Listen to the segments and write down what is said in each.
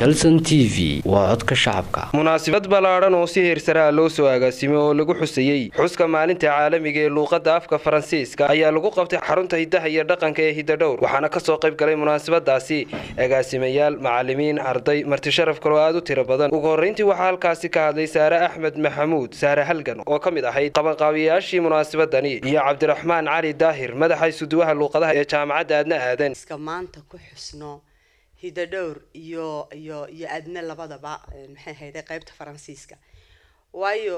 kalson t v waa codka shacabka munaasabad ballaadhan oo si heersaraa loo soo agaasimay oo lagu xusayey xuska maalinta caalamiga ee luuqadda afka faransiiska ayaa lagu qabtay xarunta hiddaha iyo dhaqanka ee hidadhowr waxaana kasoo qayb galay munaasabadaasi agaasimayaal macalimiin arday martisharaf kaloo aad u tiro badan ugu horreyntii waxaa halkaasi ka hadlay saare axmed maxamuud saare halgan oo ka mid ahayd qabanqaabiyayaashii munaasabadani iyo cabdiraxmaan cali daahir madaxa isuduwaha luuqadaha ee jaamacadda aadna aadan maanta ku xusno hidadhowr iyo iyo iyo adna labadaba maxay hayday qaybta faransiiska waayo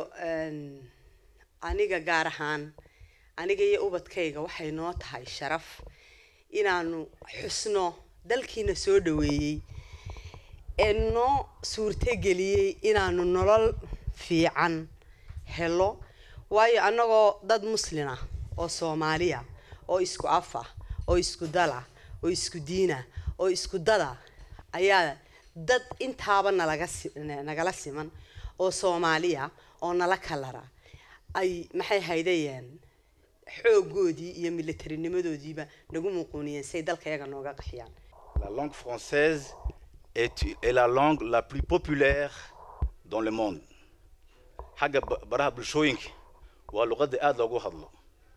aniga gaar ahaan aniga iyo ubadkayga waxay noo tahay sharaf inaanu xusno dalkiina soo dhaweeyey ee noo suurtogeliyey inaanu nolol fiican helo waayo annagoo dad muslina oo soomaaliya oo isku af ah oo isku dala oo isku diina oo isku dada ayaa dad intaaba nalaga nagala siman oo soomaaliya oo nala kalara ay maxay haydayeen xoogoodii iyo militarinimadoodiiba nagu muquuniyeen say dalkayaga nooga qaxiyaan La langue française est, est la langue la plus populaire dans le monde. xagga baraha bulshooyinka waa luqadda aada loogu hadlo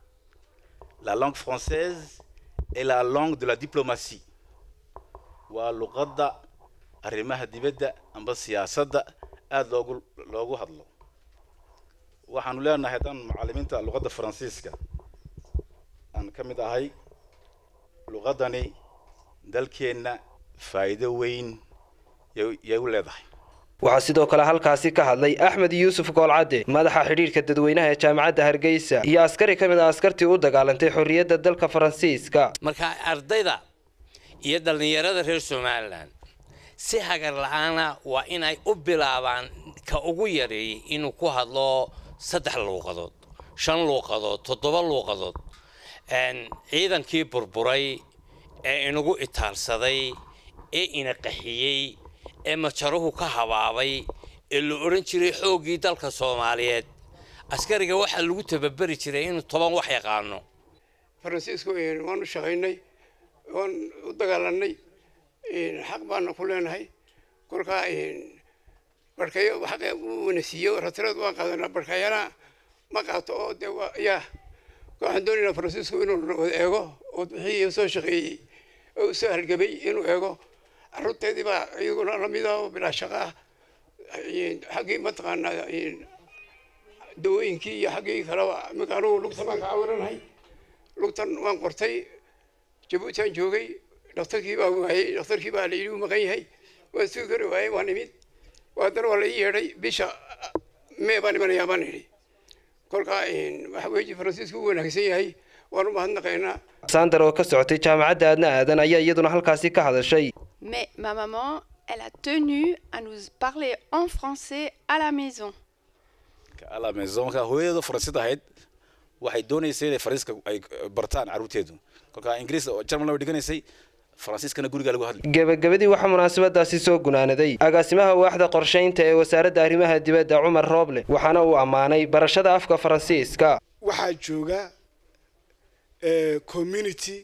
la langue française est la langue de la diplomatie waa luqadda arrimaha dibadda amba siyaasadda aada loogu loogu hadlo waxaanu leenahay haddaan macallimiinta luqadda faransiiska aan ka mid ahay luqaddani dalkeenna faa'iido weyn yay u leedahay waxaa sidoo kale halkaasi ka hadlay axmed yuusuf goolcadde madaxa xidhiirka dadweynaha ee jaamacadda hargeysa iyo askari ka mid a askartii u dagaalantay xorriyadda dalka faransiiska marka ardayda iyo dhallinyarada reer somalilan si hagar la-aana waa inay u bilaabaan ka ugu yareeyay inuu ku hadlo saddex luuqadood shan luuqadood toddoba luuqadood ciidankii burburay ee inagu itaalsaday ee ina qaxiyey ee majaruhu ka habaabay ee la odhan jiray xooggii dalka soomaaliyeed askariga waxaa lagu tababeri jiray inuu toban wax yaqaano faransiisku waan u shaqaynay waan u dagaalanay xaq baana ku leenahay kolkaa barkayo xaqa uuna siiyo ratirad waan qaadanaa barkayana ma qaato oo dee yaa waxaan doonaynaa faransiisku inuu wada eego oo wixii soo shaqeeyey oo soo hargabay inuu eego carruurteedii baa iyaguna lamida oo bilaa shaqa ah xaggii mataqaanaa dawooyinkii iyo xaggii kaleba iminka anugu lugta baan ka cawiranahay lugtan waan qortay jabuutiaan joogay dhakhtarkii baa waayey dhakhtarkii baa la yidhi uu maqan yahay waan sugi kari waayey waan imid haddana waa la ii yeedhay bisha mee baan imanayaa baan idhi kolkaa waxa weeye faransiisku u wanaagsan yahay waan u mahadnaqaynaa sandar oo ka socotay jaamacadda aadna aadan ayaa iyaduna halkaasi ka hadashay Mais ma maman, elle a tenu à nous parler en français à la maison. à la maison marka hooyadeedu faransiid ahayd waxay doonaysay inay faransiiska ay bartaan carruurteedu kolka ingiriis jarmalna way dhiganaysay faransiiskana guriga lagu hadli gebagabadii waxaa munaasabadaasi soo gunaanaday agaasimaha waaxda qorshaynta ee wasaaradda arrimaha dibadda cumar rooble waxaana uu ammaanay barashada afka faransiiska waxaa jooga community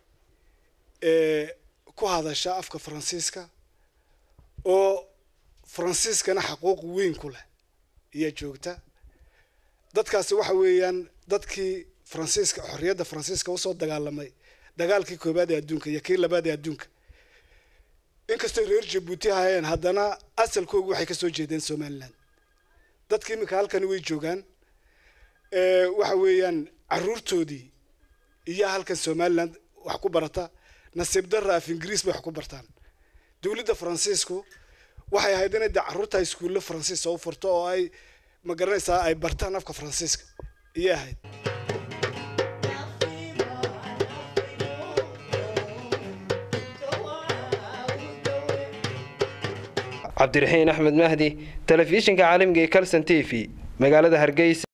ku hadasha afka faransiiska oo faransiiskana xaquuq weyn ku leh ayaa joogta dadkaasi waxa weeyaan dadkii faransiiska xorriyadda faransiiska usoo dagaalamay dagaalkii koobaad ee adduunka iyo kii labaad ee adduunka inkastoo reer jabuuti ahayeen haddana asalkoogu waxay kasoo jeedeen somaliland dadka iminka halkani way joogaan waxa weeyaan carruurtoodii iyo halkan somaliland wax ku barata nasiib darra af ingiriis bay wax ku bartaan dowladda faransiisku waxay ahayd inay dee carruurta iskuulle faransiis oo u furto oo ay ma garanaysaa ay bartaan afka faransiiska iyay ahayd cabdiraxiin axmed mahdi telefishinka caalamiga ee calson t v magaalada hargeysa